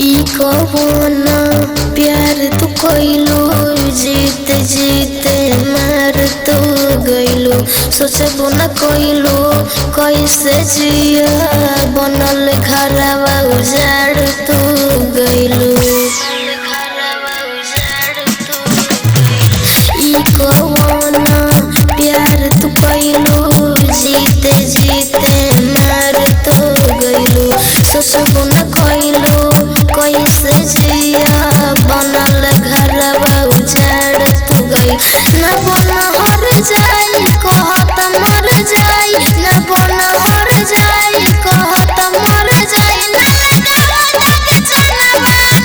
ई कौन प्यार तू कइलू जीत जीत मार तू गइलू सोचबो न कइलू कैसे जिया बनल घरवा उजाड़ तू गइलू ई कौन प्यार तू कइलू जीते जीते मार तू गइलू सोचबो न कइलू कैसे जिया बनल घरवा उजाड़ तू गइल न बन हर जाई कहत मर जाई न बन हर जाई कहत मर जाई ना डरत जनवा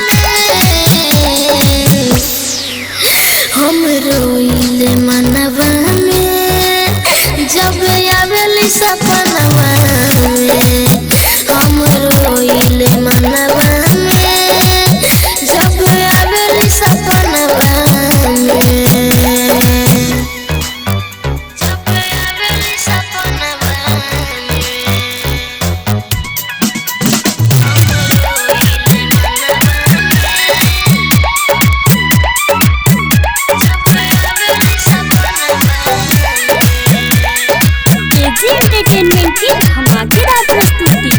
में हम रोइले मनवा में जब आवेली सपनवा में हम रोइले मनवा में जब आवेली सपनवा में जब आवेली सपनवा में एजी एंटरटेनमेंट की धमाकेदार प्रस्तुति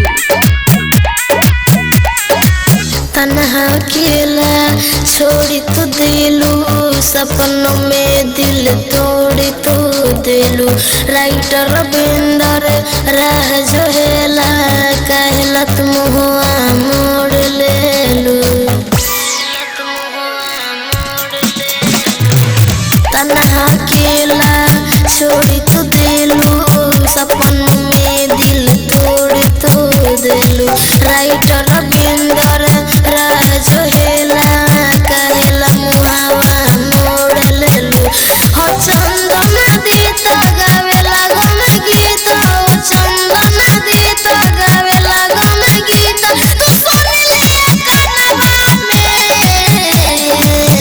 तन्हा अकेला छोड़ी तू दिलू सपनों में दिल तोड़ी तू दिलू राइटर बिंदर राह जो हेला कहलत मुहुआ मोड़ लेलू तन्हा अकेला छोड़ी तू दिलू सपन में दिल तोड़ तू दिलू राइटर बिंदर राज हेला कहेला मुहावा मोड़ लेलू हो चंदन दीत गावेला गम गीत हो चंदन दीत गावेला गम गीत तू सुन ले कनवा में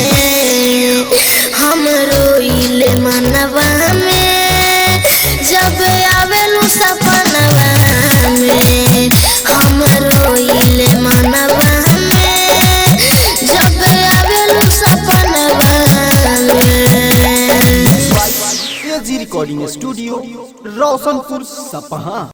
हम रोइले मनवा में जब आवेलू सपनवा में हम रोइले मनवा में जब आवेलू सपनवा में एजी रिकॉर्डिंग स्टूडियो रोशनपुर सपहा